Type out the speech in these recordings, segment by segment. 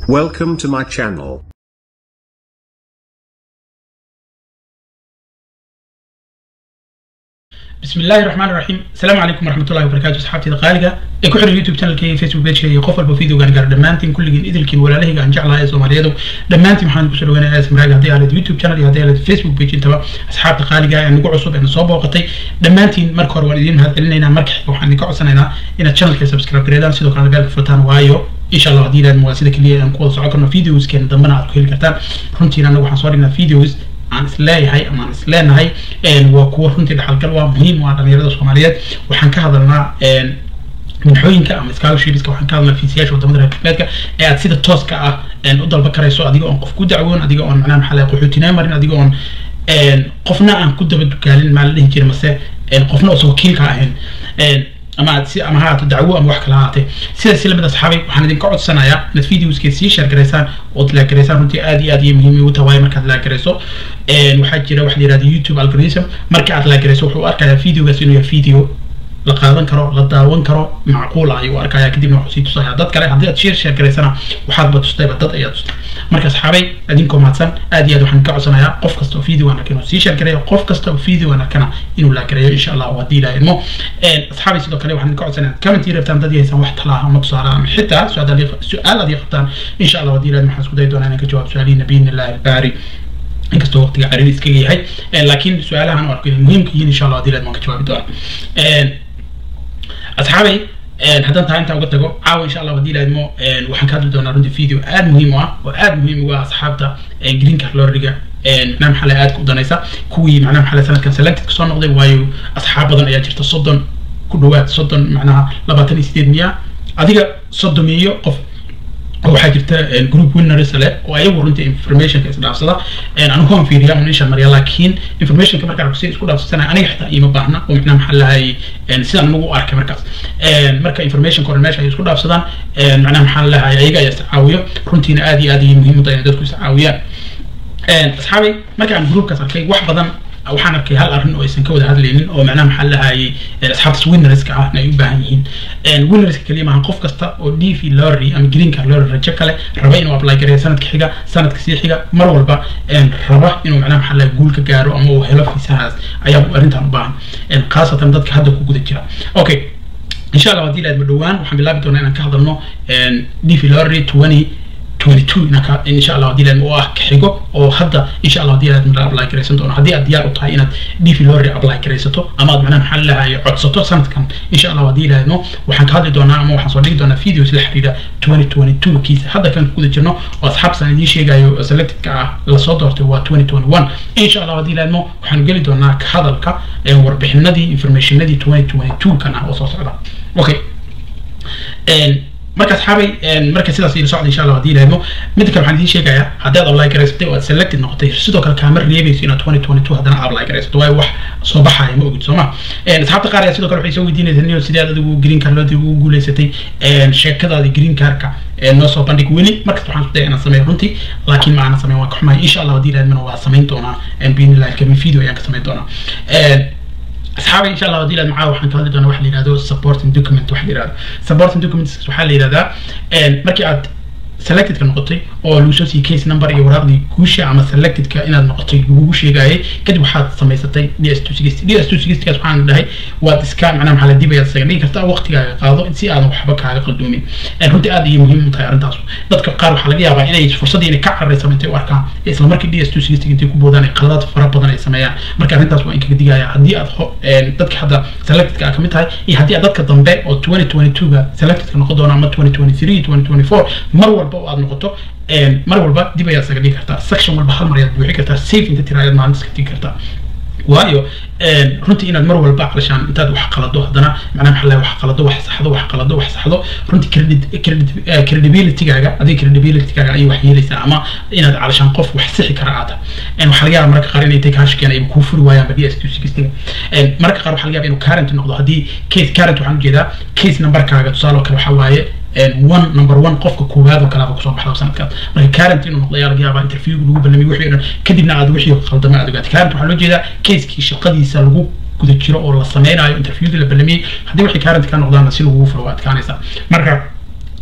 Welcome to my channel. بسم الله الرحمن الرحيم السلام عليكم ورحمة الله وبركاته أصحابتي دقائقة ee ku xiran youtube channelkayga facebook pageka iyo qof walba videogan gaar dhammaantiin kulligiin idilkiin walaalahayga aan jeclahay ee soomaaliyadu dhammaantiin waxaan kusoo dhawaanaya smraag haddii aad youtube channel iyo haddii aad facebook page intaba asxaabta qaaliga ee nagu cusub ee na soo booqatay dhammaantiin marka hore waan idiin mahadcelinaynaa marka xiga waxaan idinka codsanaynaa inaad channelka subscribe gareedaan sidoo kale beelka furtaan waayo insha allah haddii ilaad waa sida keliya aan ku wada socon karno videoskeena dambena aad ku heli kartaan runtiina anagu waxaan soo dhignaa videos aan isleeyahay ama aan isleenahay waa kuwo runtii dhaxalgal waa muhiim waa dhalinyarada soomaaliyeed waxaan ka hadalnaa minxooyinka ama scholarshipska waxaan ka hadlaa fiisiyaasha wadamada reer galbeedka ee aad sida tooska ah u dalba karayso adiga oon qof ku dacwoon adiga oon macnaha maxaa laga qaxootinaa marin adiga oon qofna aan ku daba dugaalin maa la dhihi jira mase qofna uusan wakiilka ahayn ama aad si ama ha ahaato dacwo ama wax kala ahaatee sidaas lamid asxaabay waxaan idinka codsanayaa inaad videoskeed sii share garaysaan ood laagaraysaan runtii aad iyo aad iyo muhiim ugu tahay markaad laagarayso waxaa jira waxa la yihahda youtube algorithm marka aad laagarayso wuxuu arkayaa videogaas inuu yahay video la qaadan karo la daawan karo macquul ah ayuu arkaya kadibna wuxuu sii tusaya dad kale haddii aad share share garaysana waxaadba tustayba dad ayaa tustay marka asxaabay idinkoo mahadsan aad iyo aad waxaan ka codsanayaa qof kasta oo video aan arka inuu sii share gareeyo qof kasta oo video aan arkana inuu la gareeyo insha allah haddii ilaha idmo asxaabay sidoo kale waxaan ka codsanayaa comment ii rabtaan dad yahaysan wax talaa ama tusaale ama xitaa su-aal aad ii qabtaan insha allah haddii ilaha waxaan isku dayi doonaa inaan ka jawaab su-aalihiina biidni illahi albaari inkastoo waqtiga cariiri iskaga yahay laakiin su-aalahan u arko inay muhiimka yihiin insha allah haddii ilaha waan ka jawaabi doonaa asxaabay haddaan tahay intaa uga tago caawa insha allah haddii ilaadmo waxaan ka hadli doonaa runtii video aad muhiim u ah oo aad muhiim uga ah asxaabta green card lorriga macnaha maxaa laga aadka u danaysa kuwii macnaha maxaa sanadkan selected kasoo noqday waayo asxaab badan ayaa jirta soddon ku dhawaad soddon macnaha labaatan iyo sideed miya adiga soddomiyo qof waxaa jirta group winners leh oo ayagu runtii informationka isdhaafsada anigu waan fiiriyaa un isha mariya laakiin informationka markaan si isku dhaafsasana aniga xitaa iima baahna oo macnaha maxaa lahay sidaan anigu u arkay markaas marka informationka hore meesha ay isku dhaafsadaan macnaha maxaa lahay ayaga ayaa iscaawiyo runtiina aad iyo aad ayay muhiim u tahay in dadku iscaawiyaan asxaabay markaan groupkaas arkay wax badan waxaan arkay hal arrin oo aysan ka wada hadlaynin oo macnaha maxaa lahayay asxaabtas winnerska ah ay u baahan yihiin winnerska kaliya maaha qof kasta oo d v lorry ama green card lorry rajo kale raba inuu apply gareeyo sanadka xiga sanadka sii xiga mar walba raba inuu macnaha maxaa lahay guul ka gaaro ama uu helo fiisahaas ayaa arrintan u baahan khaasatan dadka hadda ku guda jira okay insha allah haddii laadma dhowaan waxaan bilaabi doonaa inaan ka hadalno d v lorry twenty 22 inaka insha allah haddii laadmo oo ah ka xigo oo hadda insha allah haddii laadmo la apply garaysan doono haddii aad diyaar u tahay inaad dv lorry apply garaysato ama aad macnaha maxaa lahaye codsato sanadkan insha allah haddii laadmo waxaan ka hadli doonaa ama waxaan soo dhigi doonaa videos la xiriira 2022 kiisa hadda kan kuguda jirno oo asxaabtaan idiin sheegayo selectedka ah lasoo doortay waa 2021 insha allah haddii laadmo waxaanu geli doonaa ka hadalka warbixinadii informationadii 2022 kan ah oo soo socda okay marka asxaabay marka sidaas ila socda insha allah haddii ilaahmo midda kale waxaan idiin sheegayaa haddaad apply garaysatay oo aad selected noqotay sidoo kale kaama reebayso inaad twenty twenty two haddana apply garaysato waayo wax soo baxaya ma ogid sooma asxaabta qaar ayaa sidoo kale waxay soo weydiinaysaa niyo sidee aad adigu green card loodii ugu guulaysatay sheekadaadii green cardka noo soo bandhig weli markasta waxaan isku daya inaan sameeyo runtii laakiin ma aanan sameyn waa ka xumahay insha allah haddii ilaahmana waa samayn doonaa biidnillahi alkarim video ayaan ka samayn doonaa asxaabay insha allah haddii ilaad macaa waxaan ka hadli doonaa waxa la yihahdo supporting document waxa la yihahdo supporting documents waxaa la yihahdaa markii aad selectedka noqotay oo lagu soo siiyey case number iyo waraaqdii guusha ama selectedka inaad noqotay lagugu sheegayay kadib waxaad samaysatay d s two sixty d s two sixtygaas waxaan dhahay waad iska macnaha maxaa la dib ayaad isaga dhigi kartaa waqtigaaga qaado si aadan waxba kaaga qaldoomin runtii aad ayay muhiim u tahay arrintaas dadka qaar waxaa laga yaabaa inay fursaddii inay ka cararaysa intay u arkaan isla markii d s two sixty intay ku boodaan ay qaladaad fara badan ay sameeyaan marka arrintaas waa in kaga digaya haddii aad dadka hadda selectedka ah kamid tahay iyo haddii aad dadka dambe oo twenty twenty two ga selectedka noqon doona ama twenty twenty three twenty twenty four mar walba oo aad noqoto mar walba dib ayaad isaga dhigi kartaa section walba hal mar ayaad buuxi kartaa safe inta tira ayaad maalinta iska dhigi kartaa waayo runtii inaad mar walba calashaan intaad wax qalado haddana macnaha maxaa lahay wax qalado wax saxdo wax qalado wax saxdo runtii credit credit credibilitygaaga adiga credibilitygaaga ayay wax yeelaysaa ama inaad calashaan qof wax sixi kara aata waxaa laga yaaba marka qaar inay tay kaashkeen ay kuu furi waayaan badi s two sixtyga marka qaar waxaa laga yaaba inuu current noqdo haddii case current waxaan ujeedaa case numberkaaga tusaale oo kale waxaa waaye one number one qofka koowaad oo kalaaba kusoo baxda sanadkaas marka current inuu noqdo ayaa laga yaabaa interviewga lagu ballamiyay wixii o dhan kadibna aad wixii khaldama aad ogaatay current waxaa loo jeedaa casekii shaqadiisa lagu guda jiro oo la sameynayo interviewdii la ballamiyey haddii wixii current ka noqdaana si lagugu furo waa adkaanaysaa marka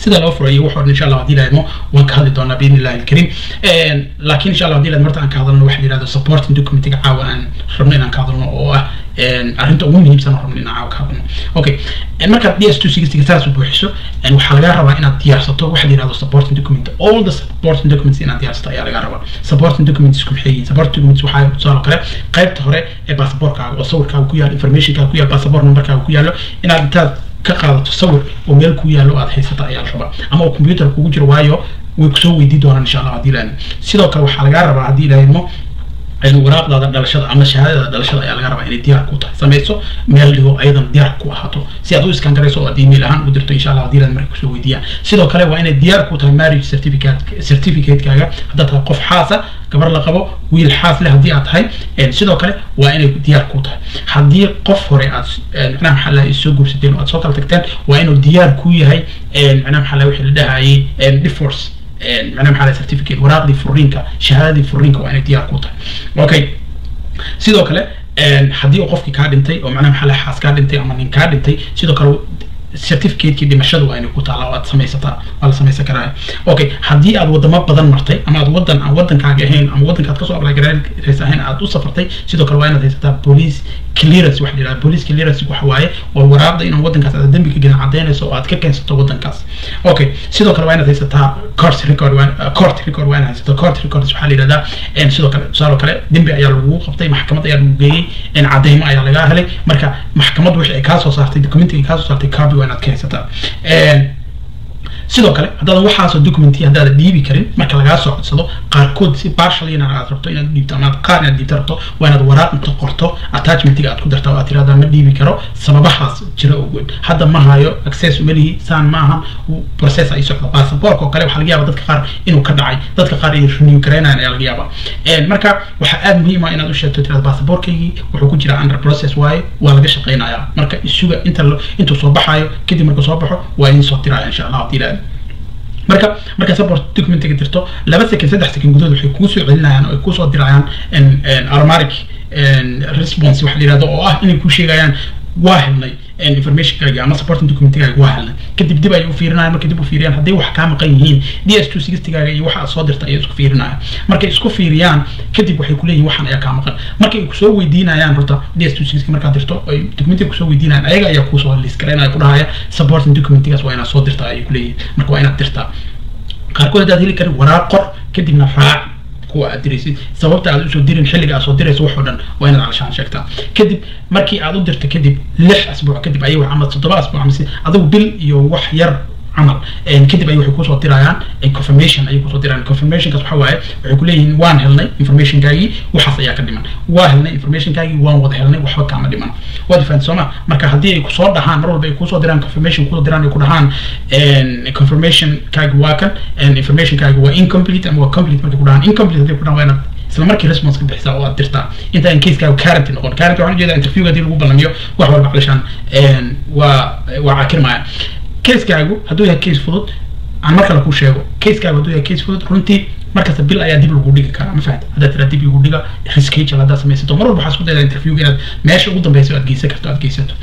sida loo furayo wax insha allah haddii lahaydmo waan ka hadli doonaa biidni illahi alkariim laakiin insha allah haddii lahayd marta aan ka hadalno waxa la yidhahdo supporting documentiga caawa aan rabno inaan ka hadalno oo ah arrinta ugu muhiimsan oo rabno inaan caawa ka hadalno okay markaad d s two sixtyga saas u buuxiso waxaa lagaa rabaa inaad diyaarsato waxa la yidhahdo supporting document all the supporting documents inaad diyaarsato ayaa lagaa rabaa supporting documents ku maxay yihiin supporting documents waxaa tusaale kale qaybta hore ee baasaboorkaaga oo sawirkaaga ku yaalo informationkaaga ku yaalo baasaboor numberkaaga ku yaalo inaad intaad ka qaadato sawir oo meel ku yaalo aad haysata ayaa la rabaa ama oo computer kugu jiro waayo way kusoo weydii doonaan insha allah haddii lahayn sidoo kale waxaa lagaa rabaa haddii lahaymo waraaqdaada dhalashada ama shahaadada dhalashada ayaa laga rabaa inay diyaar ku tahay samayso meel dhigo ayadana diyaar ku ahaato si aad u iskaan garayso oo aad email ahaan u dirto insha allah haddii lahayd markay kusoo weydiiyaan sidoo kale waa inay diyaar ku tahay marriage certificate certificate-kaaga haddaad tahay qof xaasa gabar la qabo wiil xaas leh haddii aad tahay sidoo kale waa inay diyaar ku tahay haddii qof hore aad macnaha maxaa laha soo guursateen oo aad soo kala tagteen waa inuu diyaar ku yahay macnaha maxaa laha wixii la dhahayay divorce macnaha maxaa laha certificate waraaqdii furiinka shahaadadii furiinka waa inay diyaar ku tahay okay sidoo kale haddii uu qofkii kaa dhintay oo macnaha maxaa laha xaas kaa dhintay ama nin kaa dhintay sidoo kale certificate-kii dhimashada waa inay ku taala oo aad samaysataa waa la samaysan karaa okay haddii aad wadamo badan martay ama aad wadan aan wadankaaga ahayn ama wadankaad kasoo apply garaysa ahayn aad u safartay sidoo kale waa inaad haysataa police clearance waxa la yidhahda police clearance waxa waaye waa waraaqda inaan wadankaas aad dembi ka gelin cadaynayso oo aad ka keensato wadankaas okay sidoo kale waa inaad haysataa court record court record waa inaad haysato court records waxaa la yidhahdaa sidoo kale tusaale kale dembi ayaa lagu qabtay maxkamad ayaa lagu geeyey cadaymo ayaa lagaa helay marka maxkamad wixii ay kaa soo saartay documentiga ay kaa soo saartay copy waa inaad ka haysataa sidoo kale haddaadan waxaasoo documenti haddaadan dhiibi karin marka lagaa soo codsado qaarkood si partialina aad rabto inaad dhiibto ama qaar inaad dhiibto rabto waa inaad waraaq inta qorto attachmentiga aad ku darta oo aad tirahdaa ma dhiibi karo sababahaas jira oo weyn hadda ma hayo access umalihi saan ma ahan process ay socdo passaportka oo kale waxaa laga yaaba dadka qaar inuu ka dhacay dadka qaar inay renew garaynayan ayaa laga yaaba marka waxaa aada muhiim ah inaad u sheegto tirada passaportkaygii wuxuu ku jiraa under process waaye waa laga shaqaynayaa marka isuga inta intuu soo baxayo kadib markuu soo baxo waa idin soo tiraya insha allah haddii ilaali marka markaa support documentiga dirto laba second saddex second gudahood waxay kuu soo celinayaan oo ay kusoo dirayaan automatic response waxa la yidhahdo oo ah inay kuu sheegayaan waa helnay informationkaagi ama supporting documentigaaga waa helnay kadib dib ay u fiirinayaan markay dib u fiiriyaan hadday wax kaa maqan yihiin d s two sixtygaaga iyo waxa aad soo dirta ayay isku fiirinayaan markay isku fiiriyaan kadib waxay kuleeyihin waxaan ayaa kaa maqan markay kusoo weydiinayaan horta d s two sixty markaad dirto ay documentiga kusoo weydiinayaan ayaga ayaa kuusoo list garaynaya ku dhahaya supporting documentigaas waa inaad soo dirtaa ayay kuleeyihin marka waa inaad dirtaa qaarkood haddaad heli karin waraaq qor kadibna raac kuwa aad diraysid sababta aad usoo dirin xilliga aad soo dirayso wax oo dhan waa inaad calashaan sheegtaa kadib markii aad u dirto kadib lix asbuuc kadib ayay ama toddoba asbuuc ama adigu bil iyo wax yar camal kadib ay waxay kusoo dirayaan confirmation ayay kusoo dirayaan confirmationkaas waxa waaye waxay kuleeyihiin waan helnay informationkaagii waxaas ayaa ka dhiman waa helnay informationkaagii waan wada helnay waxba kaama dhiman waad fahanti sooma marka haddii ay kusoo dhahaan mar walba ay kusoo diraan confirmation kusoo diraan ay ku dhahaan confirmationkaagi waa kan informationkaagi waa incomplete ama waa complete markay ku dhahaan incomplete haddii ku dhahaan waa inaad isla markii response ka bixisaa oo aad dirtaa inta aan casekaaga current noqon current waxaan ujeedaa interviewga haddii lagu ballamiyo wax walba calishaan waa waa caakirmaya casegaagu hadduu yahay case fudud aan mar kale kuu sheego casegaagu hadduu yahay case fudud runtii markasta bil ayaa dib lagu dhigi karaa ma fahamta haddaad tiraa dib igu dhiga reschedule haddaad samaysato mar walba waxaa isku daydaa interviewga inaad meesha ugu dambeysa aad geysan karto aad geysato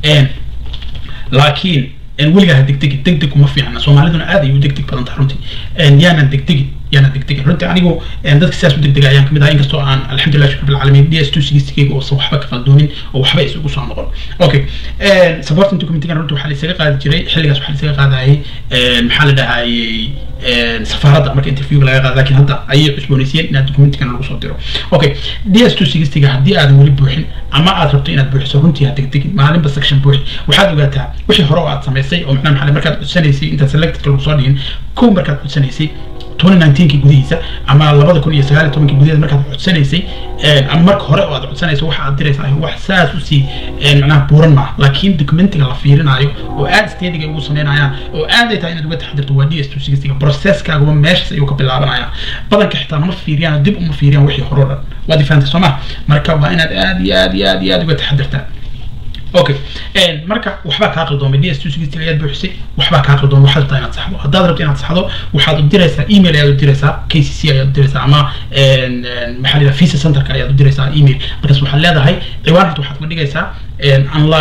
laakiin weligaa ha degdegi degdeg uma fiicna soomaaliduna aad ay u degdeg badan tahay runtii yaanan degdegin yaanan degdegin runtii anigu dadka sidaas u degdega ayaan kamid ahaa inkastoo aan alxamdulilah shukr bilcaalamiin d s two sixtygayga oosan waxba ka qaldoomin oo waxba isugu soo noqon okay supporting documentigan runtii waxaa laisaga qaadi jiray xilligaas waxaa laisaga qaadayay maxaa la dhahayay safaaradda marka interviewga laga qaada lakin hadda ayay cusboonaysiiyeen inaad documentigan lagu soo diro okay d s two sixtyga haddii aadan weli buuxin ama aad rabto inaad buuxiso runtii ha degdegin maalinba section buuxi waxaad ogaataa wixii hore oo aad samaysay oo macnaha maxaa markaad codsanaysay intaad selectedka lagu soo dhigin kow markaad codsanaysay 2019 gudihiisa ama labada kun iyo sagaal iyo tobankii gudaheeda markaad codsanaysay ama marka hore oo aad codsanayso waxa aad diraysaa wax saas usii macnaha buuran maaha laakiin documentiga la fiirinayo oo aad stadiga ugu sameynayaan oo aad ay tahay inaad uga taxadirto waa d s two sixtyga processkaaguba meeshaas ayuu ka bilaabanaya badanka xitaa nama fiiriyaan oo dib uma fiiriyaan wixii hore o dhan waad ifahantay soo ma marka waa inaad aad iyo aad iyo aad iyo aad uga taxadirtaa okay marka waxbaa kaa qaldoomay d s two sixty ayaad buuxisay waxbaa kaa qaldoomay waxaad rabtaa inaad saxdo haddaad rabto inaad saxdo waxaad u diraysaa email ayaad u diraysaa k c c ayaad u diraysaa ama maxaa la yidhaha visa centerka ayaad u diraysaa email markaas waxaad leedahay ciwaan horta waxaad ku dhigaysaa unlock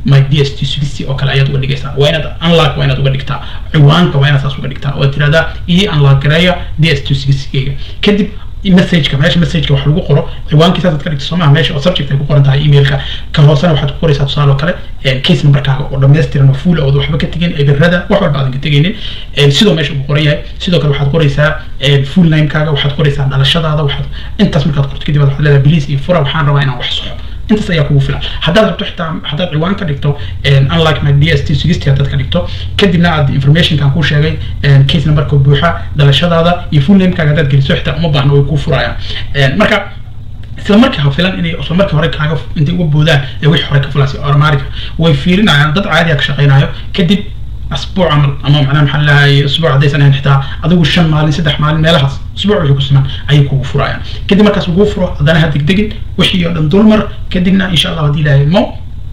my d s t sixty oo kale ayaad uga dhigaysaa waa inaad unlock waa inaad uga dhigtaa ciwaanka waa inaad saas uga dhigtaa oo tirahdaa ii unlock gareeya d s t sixty-gayga kadib messageka meesha messageka wax lagu qoro ciwaankiisa aad ka dhigto soo maha meesha oo subject ay ku qoran tahay emailka ka hoosena waxaad ku qoraysaa tusaale oo kale case numberkaaga oo dhammaystiran oo full ood waxba ka tegin ebirada wax walba aadan ka tegaynin sidoo meesha uu qoran yahay sidoo kale waxaad qoraysaa full namekaaga waxaad qoraysaa dhalashadaada waxaad intaas markaad qorto kadib waxaad leedahay please iyo fura waxaan rabaa inaan wax soxo intaas ayaa kugu filan haddaad rabto xitaa haddaad ciwaan ka dhigto unlike my d s t sixty haddaad ka dhigto kadibna aad informationkan kuu sheegay case numberka buuxa dhalashadaada iyo full namekaaga haddaad geliso xitaa uma baahna way kuu furayaan marka isla markii ha filan inay isla markii hore kaaga intay uga boodaan ee wixii hore ka filaasay automatica way fiirinayaan dad caadiya ka shaqaynayo kadib asbuuc camal ama macnaha maxaa lahay asbuuc haddaysan ahayn xitaa adigu shan maalin saddex maalin meelahaas asbuuc wixii ku siman ayay kugu furayaan kadib markaas laguu furo haddana ha degdegin wixii oo dhan dulmar kadibna insha allah haddii ilaahay mo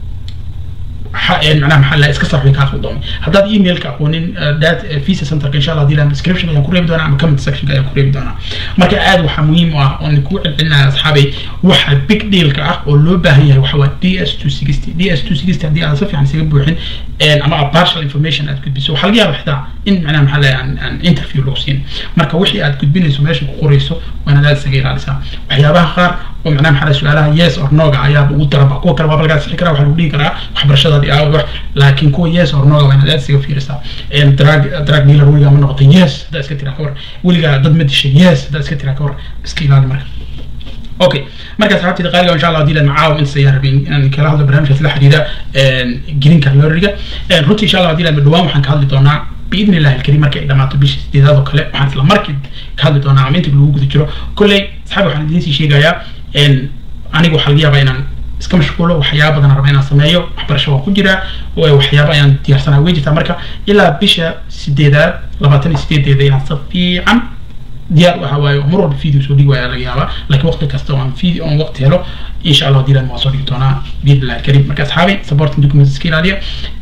معناها محل اسك صاحبي كاخذ دومي هذا ايميل كاقونين دات فيسا سنتر ان شاء الله دي لها ديسكربشن ayaan ku reebi doonaa ama comment section ayaan ku reebi doonaa marka aad waxa muhiim ah oo ku celcelinaya asxaabay waxa big deal ka ah oo loo baahan yahay waxa waa DS260 DS260 hadii aad si fiican isaga buuxin ama partial information aad gudbiso waxa laga yaabaa xitaa in macnaha maxaa lahay aan interview loo siin marka wixii aad gudbinayso meesha ku qorayso waa inaad aad isaga ilaalisaa waxyaabaha qaar oo macnaha maxaa su-aalaha yes or noga ayaa ugu daraba kuwa kale waaba lagaa sixi karaa waxaa lagu dhihi karaa waxbarashadaadii aawa wax laakiin kuwa yes or noga waa inaad aad isaga fiirisaa drag drag dealer weligaa ma noqotay yes haddaa iska tiraa ka war weligaa dad ma dishay yes haddaa iska tiraa ka war iska ilaali marka اوكي مركز حبيبتي دقائق ان شاء الله ودي معاهم انت سياره بين ان كلا هذا برنامج في الحديده جرين كالوريجا روتي ان شاء الله ودي دوام وحن كهدلي دونا باذن الله الكريم markay ay dhamaato bishii sideedaad oo kale waxaan isla markii ka hadli doonaa ama inta lagu guda jiro kolley asxaabi waxaan idiin sii sheegayaa anigu waxaa laga yaabaa inaan iska mashquulo waxyaaba badan raba inaan sameeyo waxbarasho waan ku jiraa waxyaaba ayaan diyaarsanaa way jirtaa marka ilaa bisha sideedaad labaatan iyo sideedeeda inaan si fiican diyaar waxa waaye mar walba video soo dhigi waaya laga yaabaa laakiin waqti kasta oo aan video on waqti helo insha allah diilan waan soo dhigi doonaa biidnillahi alkariim marka asxaabay supporting documents iska ilaaliya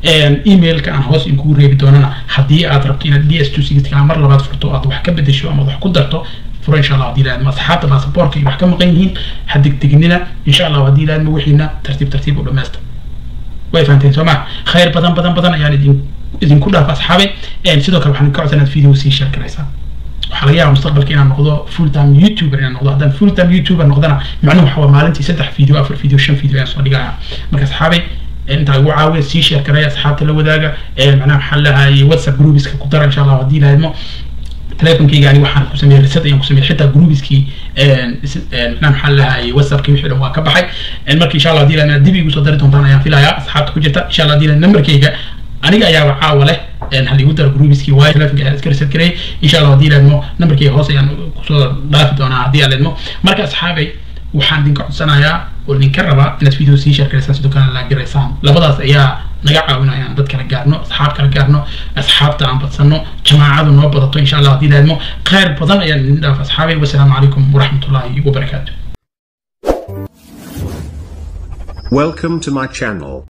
emailka aan hoos inkugu reebi doonana haddii aad rabto inaad d s two sixty mar labaad furto aad wax ka bedesho ama wax ku darto furo insha allah haddii ilaahadma asxaabta baasaboorka iyo wax ka maqan yihiin ha degdeginina insha allah haddii ilaahadma wixiina tartiib tartiib u dhammaysta way fahanteen soo ma khayr badan badan badan ayaan idin idinku dhaafa asxaabay sidoo kale waxaan ka codsan inaad video sii share garaysaa waxaa laga yaaba mustaqbalka inaan noqdo full time youtuber inaan noqdo haddaan full time youtuber noqdana macnuhu waxa waa maalintii saddex video afar video shan video ayaan soo dhigaya marka asxaabay intaa igu caawiya sii share garaya asxaabta la wadaaga macnaha maxaa lahaye whatsapp groupiska ku dara insha allah haddii lahaydmo telefonkayga ani waxaan ku sameeyey reset ayaan ku sameeyey xitaa groupiskii macnaha maxaa lahaye whatsappkii wixii dhan waa ka baxay marka insha allah haddii lahaydna dib igu soo dari doontaan ayaan filayaa asxaabta ku jirta insha allah haddii lahayd numberkayga aniga ayaaba caawa leh hal igu daro groupiskii waayo telefonka ayaan iska reset gareeyay insha allah haddii lahaydmo numberkayga hoos ayaan kusoo dhaafi doonaa haddii aan leedmo marka asxaabay waxaan idinka codsanayaa oo idinka rabaa inaad video sii share garaysaan sidoo kale la garaysaan labadaas ayaa naga caawinaya aan dad kala gaarno asxaab kala gaarno asxaabta aan badsano jamaacadu noo badato insha allah haddii lahaydmo khayr badan ayaan idin dhaaf asxaabay wasalaamu calaykum waraxmatullaahi wabarakaatu Welcome to my channel.